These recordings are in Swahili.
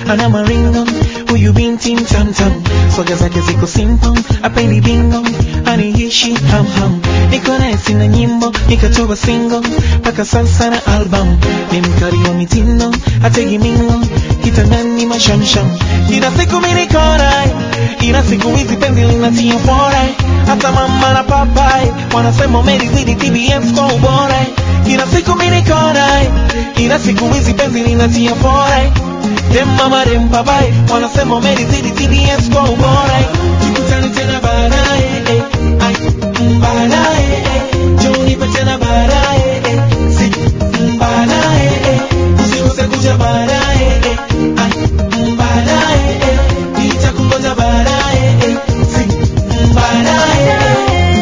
ana maringo huyu binti mtamtam swaga zake ziko simple apendi bingo aniishi hamham niko naye sina nyimbo nikatoa single mpaka sasa na album ni mkali wa mitindo ategi mingo kitandani mashamsham ila siku mimi niko naye ila siku hizi penzi linatia fora hata mama na papai wanasema umelizidi TBS kwa ubora ila siku mimi niko naye ila siku hizi penzi linatia fora dem mama dem papai wanasema umelizidi TBS kwa ubora tukutane tena baadaye eh, ai, mm, baadaye eh, njoo nipe tena baadaye eh, si mm, baadaye eh, usikose kuja baadaye eh, ai, mm, baadaye eh, nitakungoja baadaye eh, si mm, baadaye eh.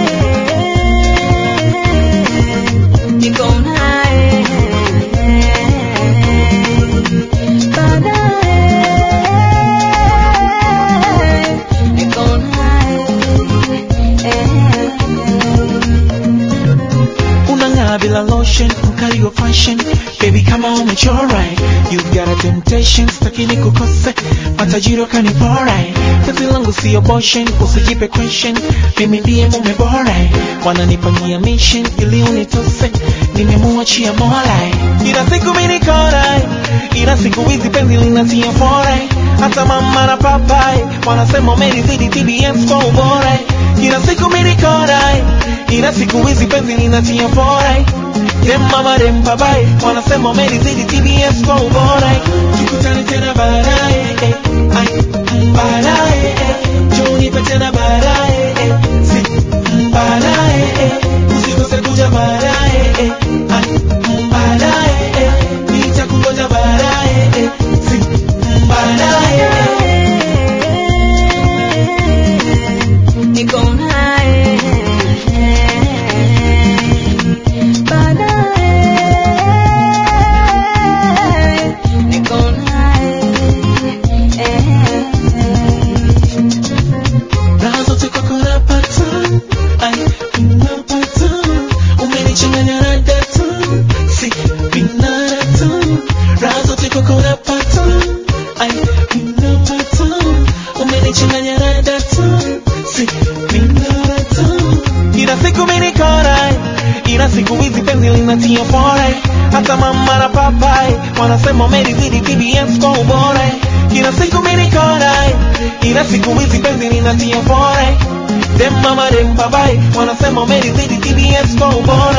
Niko naye baadaye, niko naye unang'aa bila lotion mkali wa fashion baby kama umechora you've got a temptation sitaki nikukose matajiri wakanipora kazi langu sio boshen usijipe question mimi ndiye mume bora wananipangia mission ili unitose nimemuachia mola ila siku mimi niko naye ila siku hizi penzi linatia fora hata mama na papai wanasema umelizidi TBS kwa ubora ila siku mimi niko naye ila siku hizi penzi linatia fora dem mama dem babai wanasema umelizidi TBS kwa ubora tukutane tena baadaye eh, ai, mm, baadaye eh, njoo nipe tena baadaye eh, si mm, baadaye eh, usikose kuja baadaye eh, ai, mm, baadaye eh, nitakungoja baadaye eh, si mm, baadaye eh. niko naye baadaye, niko naye Raha zote kwako napata, ai, napata. Umenichanganya na data, si binadata. Raha zote kwako napata, ai, napata. Umenichanganya na data, si binadata. Ila siku mimi niko naye, ila siku hizi penzi linatia fora hata mama na papai wanasema umelizidi TBS kwa ubora kila siku mimi niko naye ila siku hizi penzi linatia fora dem mama dem papai wanasema umelizidi TBS kwa ubora